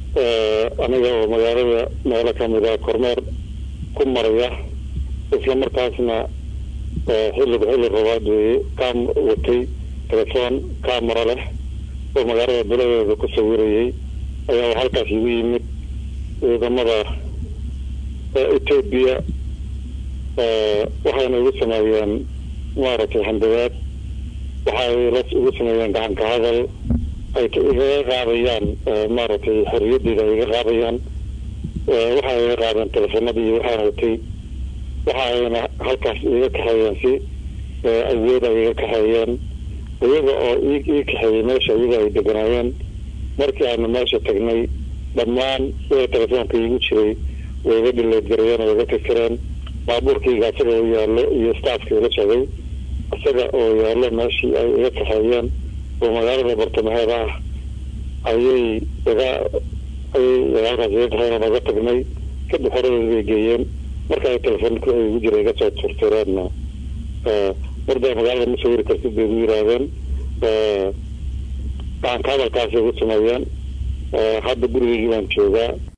aniga oo magaalada meelo kamida kormeer ku maraya isla markaasna xilliba xilli rabaad weeye kaa watay telefoon camera leh oo magaalada biladeeda ku sawirayay ayaa halkaas igu yimid ciidamada etoobiya waxayna igu sameeyeen maaragtay handabaad waxay la igu sameeyeen gacanka hadal ay igaga qaadayaan maaragtay xorriyadeyda ay iga qaadayaan waxay iga qaadeen telefoonadii waxaan watay waxayna halkaas iga kaxeeyeen si awood ay iga kaxeeyeen iyaga oo ii kaxeeyey meesha iyaga ay deganaayeen markii aanu meesha tagnay dhammaan wixii telefoonka iigu jiray way iga dhileedgarayeen oo iga tirtireen baabuurkayga isaga oo yaallo iyo staafka ila socday isaga oo yaallo meeshii ay iga kaxeeyeen oo magaalada bartamaheeda ah ayay iga ayay halkaas iga kaxeeyeen oo naga tagnay kadib horadeeda bay geeyeen marka ay telefoonka igu jira iga soo tirtireenna wardaa magaalada ma sawiri kartid bay igu yidhaahdeen gacanka hadalkaasay igu sameeyeen hadda gurigeygii baan joogaa